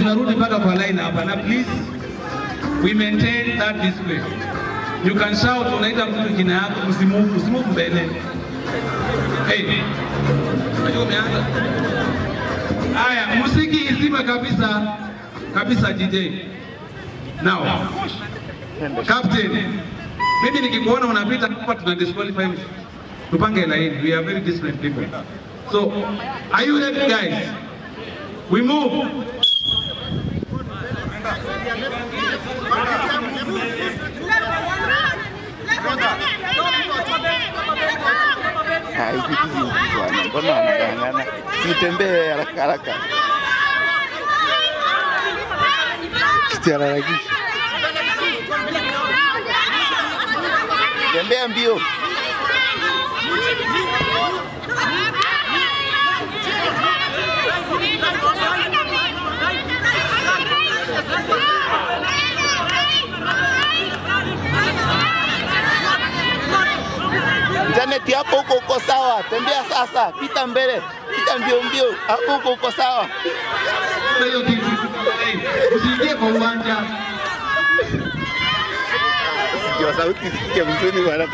zinarudi mpaka kwa line hapa, na please we maintain that discipline. You can shout, unaita mtu jina yako, usimove, usimove mbele. Hey, unajua umeanza. Haya, muziki izime kabisa kabisa, DJ. Now, captain, mimi nikikuona unapita hapa, tuna disqualify tupange line. We are very disciplined people. So, are you ready guys? We move. Haipiti vingi bwana, mbona wanang'ang'ana? Sitembee haraka haraka, sitiharakisha, tembea mbio. Janet, hapo huko uko sawa, tembea sasa, pita mbele, pita mbio mbio, hapo huko uko sawa. Kuna hiyo kitu. Hey, Usiingie kwa uwanja. Sikia sauti sikia mzuri bwana.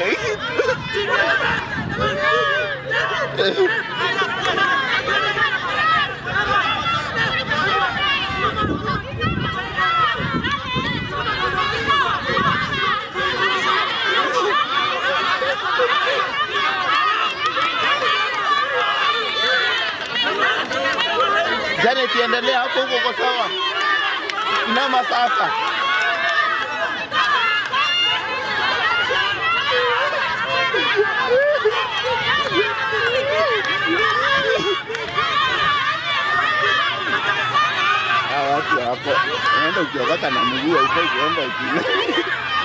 Janet, endelea hapo huko uko sawa. Inama sasa. Hawa watu hapo, unaenda ukiokota na mguu haufai kuenda uki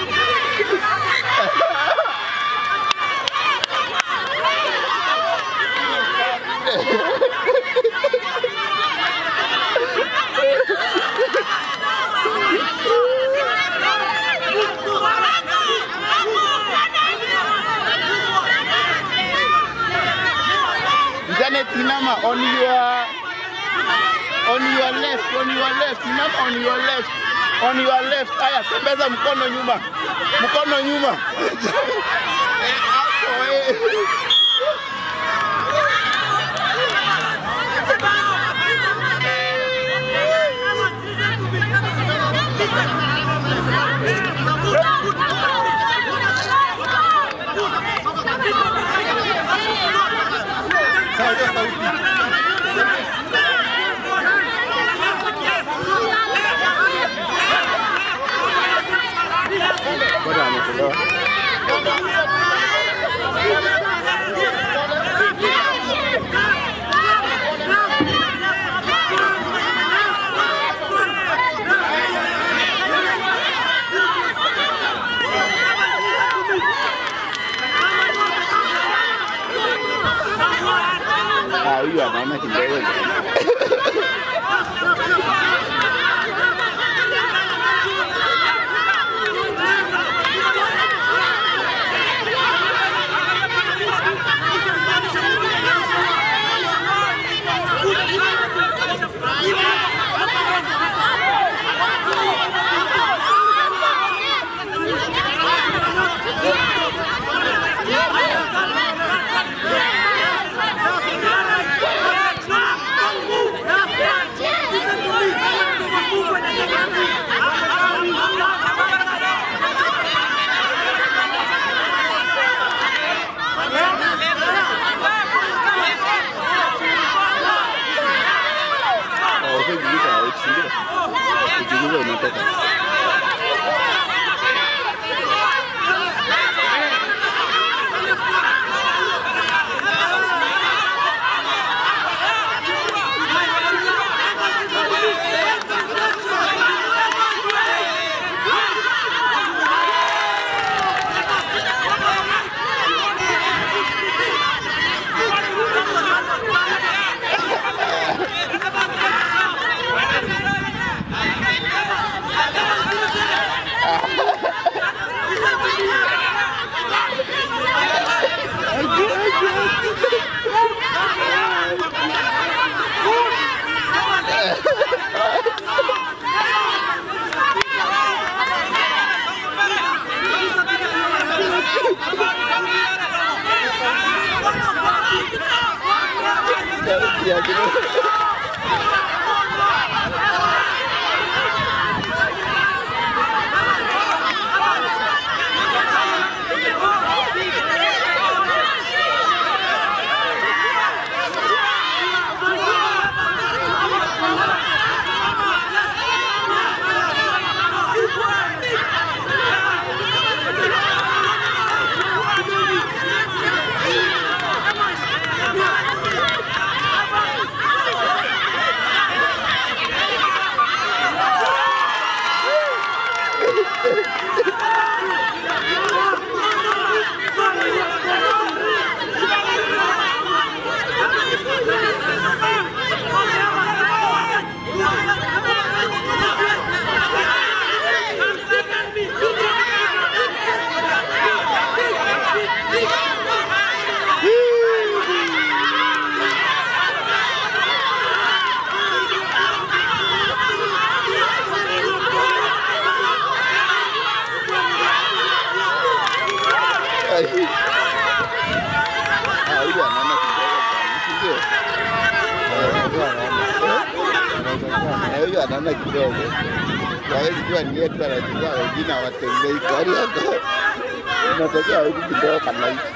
Janet, inama on your on your left, on your left, inama on your left, on your left. Haya, tembeza mkono nyuma, mkono nyuma. Eh, hapo, eh. Bado ametolewa. Ah, huyu anaona kidogo. Ya kidogo. Ai. Ah, huyu anaona kidogo sana, si ndio? Eh, huyu anaona. Eh, huyu anaona kidogo. Hawezi kuwa ni yetu anachukua wengine hawatembei gari yako. Inatokea huku kidogo kama hivi.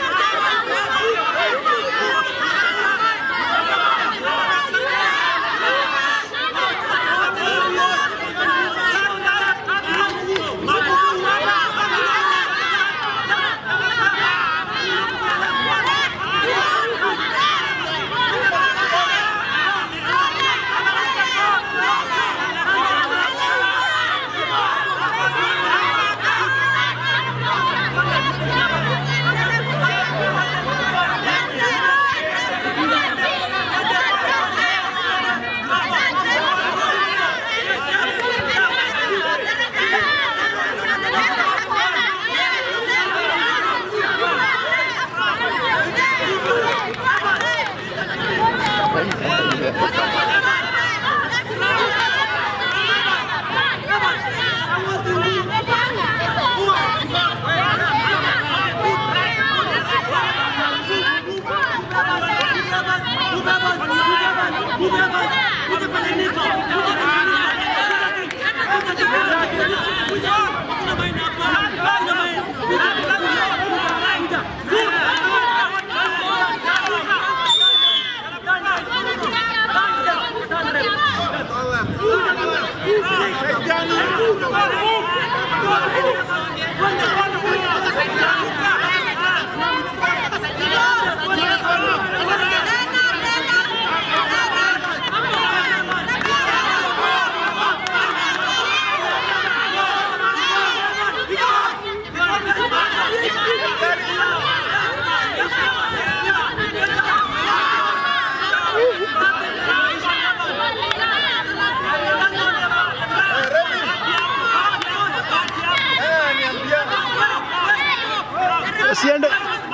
Usiende.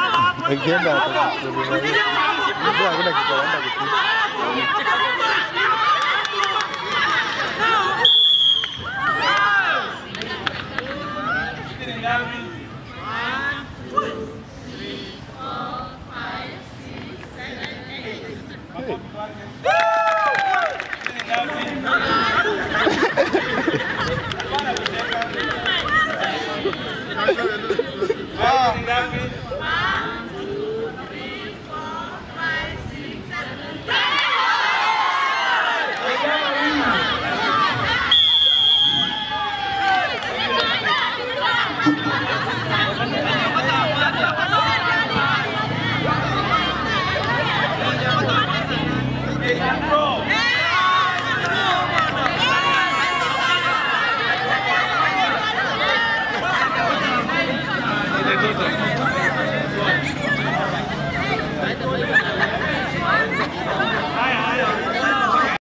Ukienda Ndio hakuna kitu anaenda kupiga. Thank